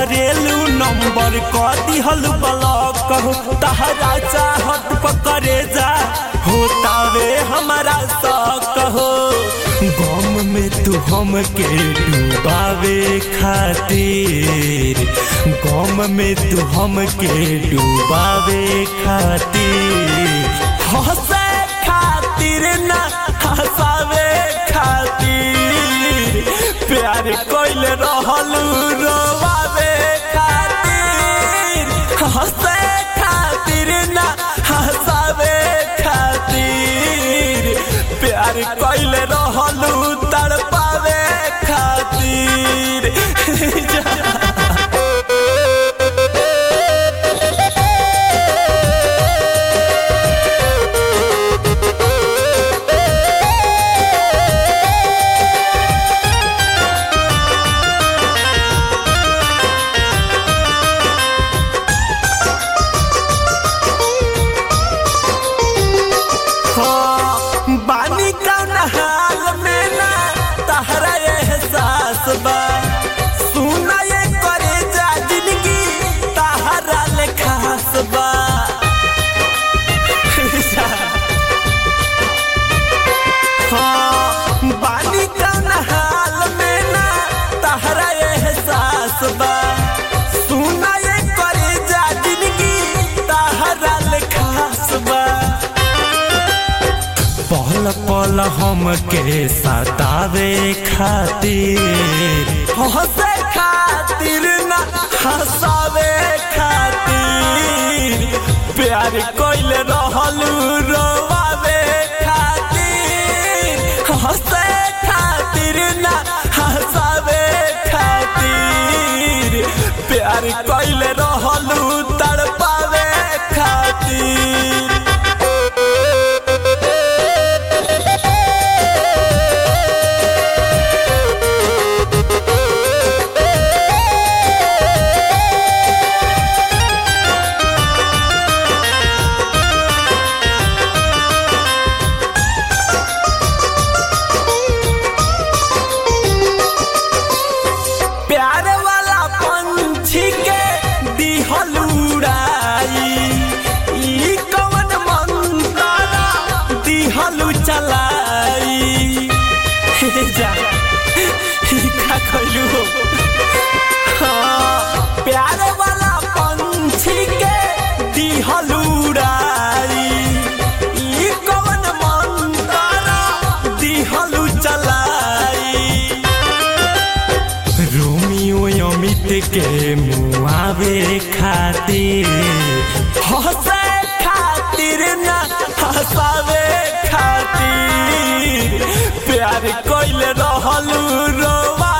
करेलू नंबर क दिहल ब्लॉक हो तहरा चाहत पकड़े जा होतावे हमारा शौक हो गम में तू हमके डूबावे खातिर गम में तू हमके डूबावे खातिर हंसे खातिर ना हंसावे खातिर प्यार कोइल रहल रोवावे खातिर हंसे खातिर ना हंसावे खातिर प्यार कोइल रहल तड़पावे खातिर हाँ, बानी कौन हाल में ना तहरा एहसास बा सुना ये करे जा जिंदगी तहरा ले खास बा हाँ, बानी कौन हाल में ना तहरा एहसास बा सुना ये करे जा जिंदगी तहरा ले खास बा पल पल हमके सतावे खातिर हंसे खातिर ना हंसावे खातिर प्यार कोइल रहल रोवावे खातिर हंसे खातिर ना हंसावे खातिर प्यार कोइल रहल तड़पावे खातिर प्यार वाला पंछी के दिहल उड़ाई ई कवन मंतारा दिहल चलाई हे जा ई का कइलू हो हाँ, प्यार वाला पंछी के दिहल उड़ाई ई कवन मंतारा दिहल चलाई रोमियो अमित के मुआवे खातिर हंसे खातिर ना हंसावे खातिर प्यार कोइल रहल रोवा